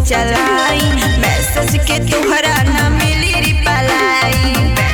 चलाई मैसेज के तुहरा ना मिली रिप्लाई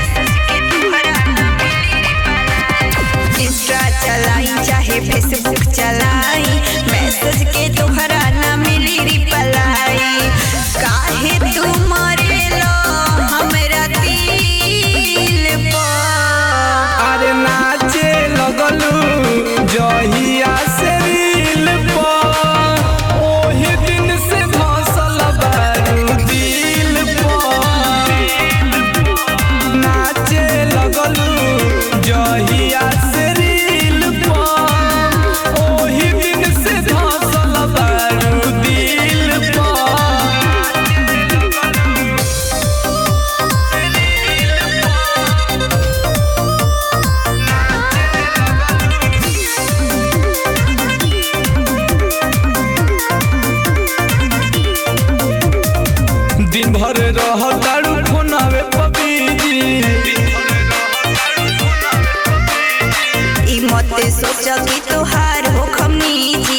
इंस्टा चलाई चाहे फेसबुक चलाई मैसेज के तुहरा ना मिली रिप्लाई काहे तू मरेलो हमरा दिल पर अरे नाचे लगलू जहिया से रील पर ओही दिन से धसल बारू दिल पर नाचे लगलू जहिया से रील पर ओही दिन से धसल बारू दिल पर दिन भर रह तारू फोनावे पबीजी ई मते सोच कि तोहार हो खमीजी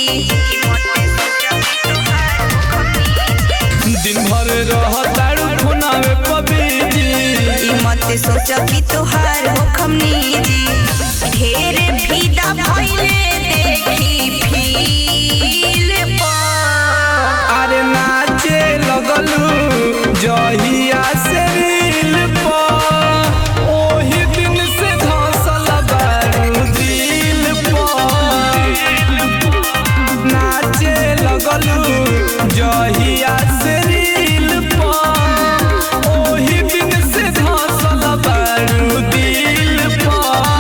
दिन भर रह तारू फोनावे पबीजी ई मते सोच कि तोहार हो खमीजी ढेर भीदा भइले देखी फील पर अरे नाचे लगलू जहिया से रील पर ओही दिन से धसल बारू दिल पर नाचे लगलू जहिया से रील पर ओही दिन से धसल बारू दिल पर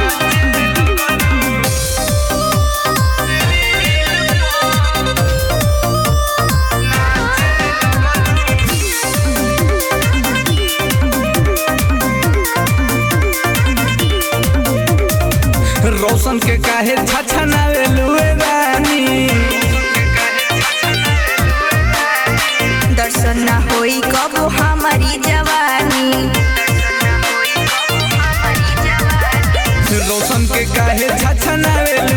रोशन के काहे छछनावे लुए रानी दर्शन ना होई कबो हमारी जवानी रोशन के काहे छछनावे